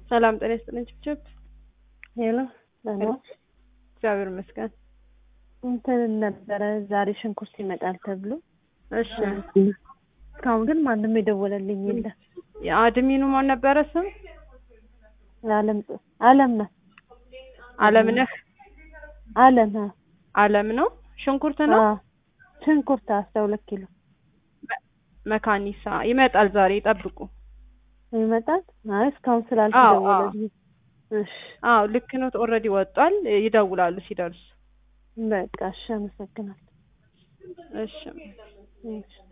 ሰላም ጤና ይስጥልኝ። ችብችብ ሄሎ ደህና እግዚአብሔር ይመስገን። እንትን ነበረ ዛሬ ሽንኩርት ይመጣል ተብሎ እሺ እስካሁን ግን ማንም የደወለልኝ የለም። የአድሚኑ ማን ነበረ ስም? አለም አለም ነው አለም ነህ አለም አ አለም ነው። ሽንኩርት ነው አ ሽንኩርት አስራ ሁለት ኪሎ መካኒሳ ይመጣል ዛሬ ይጠብቁ። ይመጣል። አይ እስካሁን ስላልተደወለልኝ እሺ አዎ ልክ ነው። ኦልሬዲ ወጧል። ይደውላሉ ሲደርሱ። በቃ እሺ አመሰግናለሁ። እሺ እሺ